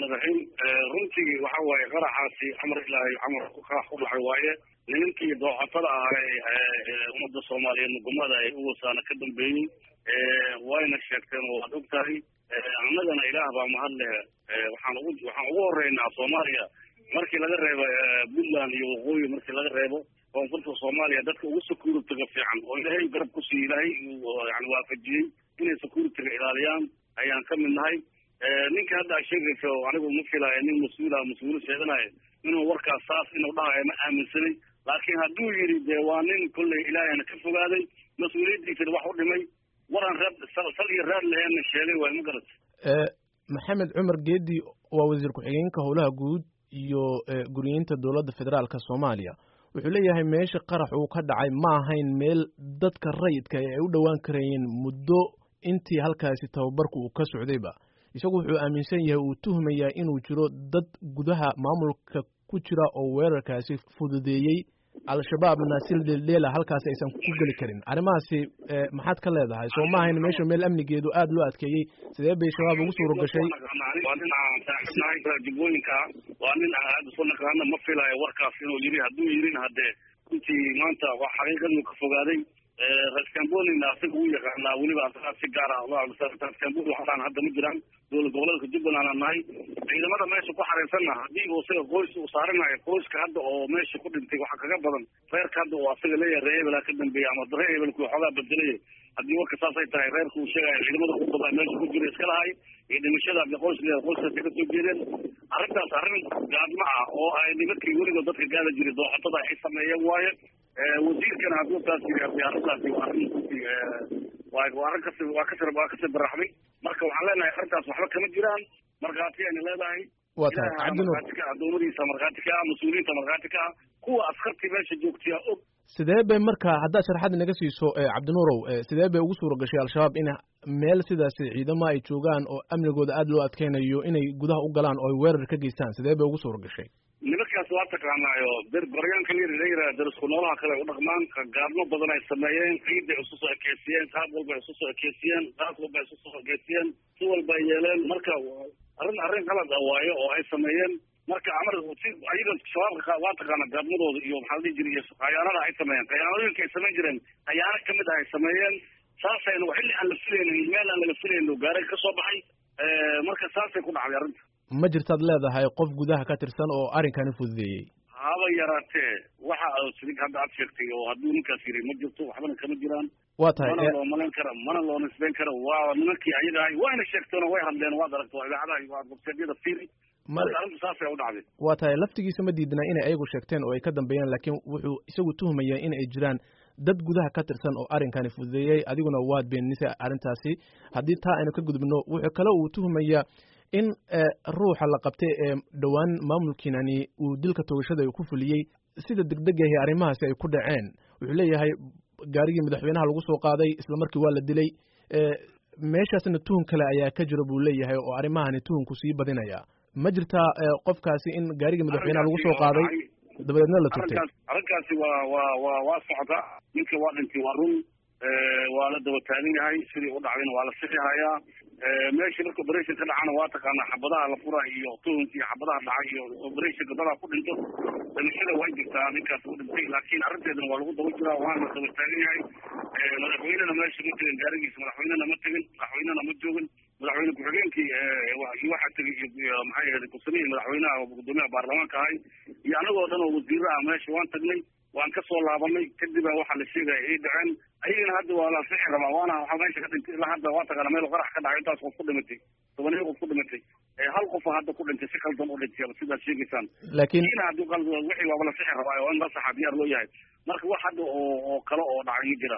raxmaan raxiim runtii waxa waaye qaraxaasi camar ilaahay camar qarax ku dhacay waaye nimankii dooxatada ahaa ummadda soomaaliyeed mugumada ay uwasaana ka dambeeyey wayna sheegteen oo waad og tahay annagana ilaah baa mahad leh waxaan ugu waxaan ugu horeynaa soomaaliya markii laga reebo puntland iyo waqooyi markii laga reebo koonfurta soomaaliya dadka ugu security-ga fiican oo ilaahay garab ku siiye ilaahay yani waafajiyey inay security-ga ilaaliyaan ayaan ka mid nahay ninka hadda a sheegayso anigu ma filaayo nin mas-uula mas-uul sheeganayo inuu warkaas saas inuu dhahayo ma aaminsanay laakiin hadduu yidhi dee waa nin kolley ilaahayna ka fogaaday mas-uuliyaddiisana wax u dhimay waraan reer sal iyo reer laheenna sheegay waay ma garat maxamed cumar geedi waa wasiir ku-xigeenka howlaha guud iyo guriyeynta dowladda federaalka soomaaliya wuxuu leeyahay meesha qarax uu ka dhacay ma ahayn meel dadka rayidka ay u dhowaan karayeen muddo intii halkaasi tababarku uu ka socdayba isagu wuxuu aaminsan yahay uu tuhmayaa inuu jiro dad gudaha maamulka ku jira oo weerarkaasi fududeeyey al-shabaabna si leela halkaasi aysan ku geli karin arrimahaasi maxaad ka leedahay soo ma ahayn meesha meel amnigeedu aada loo adkeeyey sidee bay shabaab ugu suura gashay waa nin aan saaxiibnahay jubooyinka waa nin aan aada isu naqaana ma filayo warkaas inuu yiri hadduu yirin haddee runtii maanta waa xaqiiqaduu ka fogaaday rascambonina asaga uu yaqaanaa weliba asagaa si gaar ah rascamboni waxaan hadda ma jiraan dowlad goboleedka jubbaland aan nahay ciidamada meesha ku xareysanna haddii uu isaga qoys uu saaranayo qoyska hadda oo meesha ku dhintay waxa kaga badan reerka hadda uu asaga leeyahay ree hebelaa ka dambeeya ama ree hebelku waxoogaa bedelaya haddii warka saasay tahay reerka uu sheegayo ciidamada ku badan meesha ku jira iska lahay iyo dhimashada hadii qoys leeyahay qoyskaasi ka soo jeedeen arrintaas arrin gaadma ah oo ay nimankii weliba dadka gaada jiray dooxatada ay sameeyeen waaye wasiirkana hadduu taas yiri hadii arrintaasi waa arrin waa waa arrin kasi waa kasi waa kasi baraxday marka waxaan leenahay arrintaas waxba kama jiraan markhaati ayna leedahay waa tahay cabdinuur markhaati ka ah dowladiisa markhaati ka ah mas-uuliyiinta markhaati ka ah kuwa askartii meesha joogtiya og sidee bay marka haddaad sharaxaad inaga siiso cabdinuurow sidee bay ugu suura gashay al-shabaab in meel sidaasi ciidamo ay joogaan oo amnigooda aada loo adkeynayo inay gudaha u galaan oo ay weerar ka geystaan sidee bay ugu suura gashay nimankaas waa taqaanaayo der goryaanka la yiraha darisku noolaha kale u dhaqmaan gaadmo badan ay sameeyeen ciidday isu soo ekeysiyeen qaab walba ay isu soo ekeysiyeen qaas walba ay isu soo ekeysiyeen si walba ay yeeleen marka arrin arrin qalad ah waayo oo ay sameeyeen marka amar si ayaga shabaabka waa taqaana gaadmadooda iyo maxaa la dhihi jiray iyo khayaanada ay sameeyeen khayaanooyinka ay samayn jireen khayaano kamid ah ay sameeyeen saasayna xilli aan la filaynin meel aan laga filaynin gaaray ka soo baxay marka saasay ku dhacday arrinta ma jirtaad leedahay qof gudaha ka tirsan oo arrinkani fududeeyey haba yaraatee waxa sidig hadda aad sheegtay oo hadduu ninkaas yiri ma jirto waxbana kama jiraan waa tahay mana loo malayn kara mana loo nisbeyn kara waa nimankii ayaga ahay wayna sheegteen oo way hadleen waad aragto idaacadaha waa websaydyada fiiri marka arrinta saasay u dhacday waa tahay laftigiisa ma diidnaa inay ayagu sheegteen oo ay ka dambeeyeen laakiin wuxuu isagu tuhmayaa in ay jiraan dad gudaha ka tirsan oo arrinkani fududeeyey adiguna waad beenisay arrintaasi haddii taa aynu ka gudubno wuxuu kale uu tuhmayaa in ruuxa la qabtay ee dhowaan maamulkiinani uu dilka toogashada ku fuliyey sida degdegahi arrimahaasi ay ku dhaceen wuxuu leeyahay gaarigii madaxweynaha lagu soo qaaday isla markii waa la dilay meeshaasna tuhun kale ayaa ka jira buu leeyahay oo arrimahani tuhunku sii badinaya ma jirtaa qofkaasi in gaarigii madaxweynaha lagu soo qaaday dabadeedna la turtay arrinkaasi waa waa waa waa socda ninka waa dhintay waa run waa la daba taagan yahay sidii u dhacdayna waa la sixi hayaa meeshii marka operation ka dhacana waa taqaanaa xabadaha la fura iyo tuhunka iyo xabadaha dhacay iyo operationka dadaa ku dhinto dhimashada way jirtaa ninkaas u dhintay laakiin arrinteedana waa lagu daba jiraa waana la daba taagan yahay madaxweynena meesha ma tegin gaarigiisa madaxweynena ma tegin madaxweynena ma joogin madaxweyne ku-xigeenkii waxaa tegay maxay ahayd kusamihii madaxweynaha gudoomiyaha baarlamaanka ahay iyo anagoo dhan oo wasiiro ah meesha waan tagnay waan ka soo laabanay kadibaa waxaa la sheegaya ay dhaceen ayagana hadda waa la sixi rabaa waana waxaa meesha ka dhintay ilaa hadda waa taqaana meel qarax ka dhacay intaas qof ku dhimatay tobaniyo qof ku dhimatay hal qofa hadda ku dhintay si qaldan u dhintay sidaad sheegaysaan laakiin kiina haddii qaldan wixii waaba la sixi rabaa oo in la saxa diyaar loo yahay marka wax hadda oo oo kale oo dhacay ma jiraan